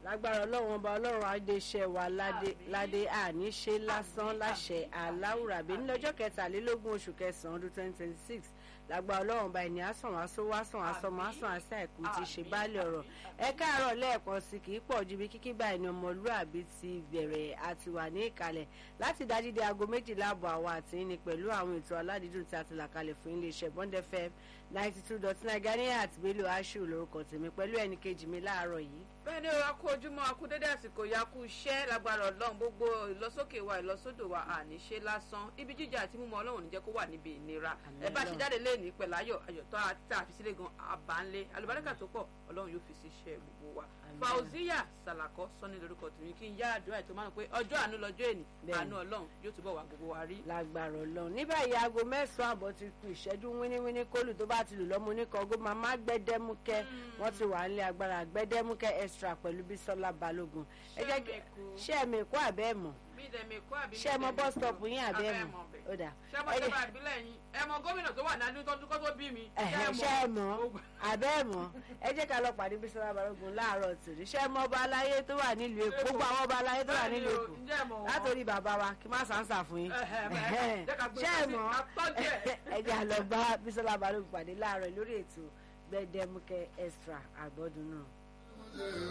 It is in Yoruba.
lágbára ọlọ́run ọba ọlọ́run adéṣẹ́ wa ládé ládé àní ṣe lásán láṣẹ aláwùrábí ní lọ́jọ́ kẹtàlélógún oṣù kẹsàn-án ọdún twenty twenty six lágbára ọlọ́run ọba ẹni àsàn wàásù wàásàn àsọmọ àsàn àṣà ẹ̀kú ti ṣe báàlẹ̀ ọ̀rọ̀ ẹ káàárọ̀ lẹ́ẹ̀kan sí kì í pọ̀ ju bí kíkí báyìí ni ọmọlúàbí ti bẹ̀rẹ̀ àti wà ní ìkàlẹ̀ láti dájú dé aago méjìlá àbọ̀ àwọn àti ní pẹ̀lú àwọn ètò aládìídùn tí a ti là kalẹ̀ fún iléeṣẹ́ Bond FM ninety two dot nine Ganiya àti Bello Ashiru lórúkọ tèmi pẹ̀lú ẹnì kejì mi láàárọ̀ yìí bẹ́ẹ̀ ni a kú ojúmọ́ a kú dédé àsìkò ya kú iṣẹ́ lágbára ọlọ́run gbogbo ìlọsókè wa ìlọsódò wa àní ṣe lásán ibi jíjà àti mímọ́ ọlọ́run níjẹ́ kó wà níbi ìnira ẹ bá ṣe jáde léèní pẹ̀lú ayọ̀ ayọ̀ tó tá a fi sílé gan àbánlé alùbáríkà tó pọ̀ ọlọ́run yóò fi sí iṣẹ́ gbogbo wa Fauziya Salako sọ́ni lórúkọ tèmi kí n yára àdúrà ètò máa ń pé ọjọ́ àánú lọ́jọ́ èní àánú ọlọ́run yóò túbọ̀ wà gbogbo wa rí. lágbára ọlọ́run ní báyìí aago mẹ́sàn-án àbọ̀ ti kù ìṣẹ́jú wíníwíní kólù tó bá ti lù lọ́mọ oníkọ̀ọ́gó màmá gbẹ́dẹ́múkẹ́ wọ́n ti wà nílé agbára gbẹ́dẹ́múkẹ́ extra pẹ̀lú Bísọ́lá Balógun ẹ jẹ́ kí ṣé ẹ̀mí kó àbẹ́ mọ̀ ṣé ẹ mọ bus stop yín àbẹ́ mọ̀ ó dà ṣé ẹ mọ ìjọba ìbílẹ̀ yín ẹ mọ gómìnà tó wà ní tó tó bí mi ṣé ẹ mọ̀ àbẹ́ mọ̀ ẹ jẹ́ ká lọ pàdé Bísọ́lá Balógun láàárọ̀ tòrí ṣé ẹ mọ ọba aláyé tó wà nílùú Èkó gbogbo àwọn ọba aláyé tó wà nílùú Èkó látòrí bàbá wa kí má sàǹsà fún yín ṣé ẹ mọ̀ ẹ jẹ́ àlọ́ bá Bísọ́lá Balógun pàdé láàárọ̀ lórí ètò Gbẹdẹmukẹ extra àgbọ̀dún náà.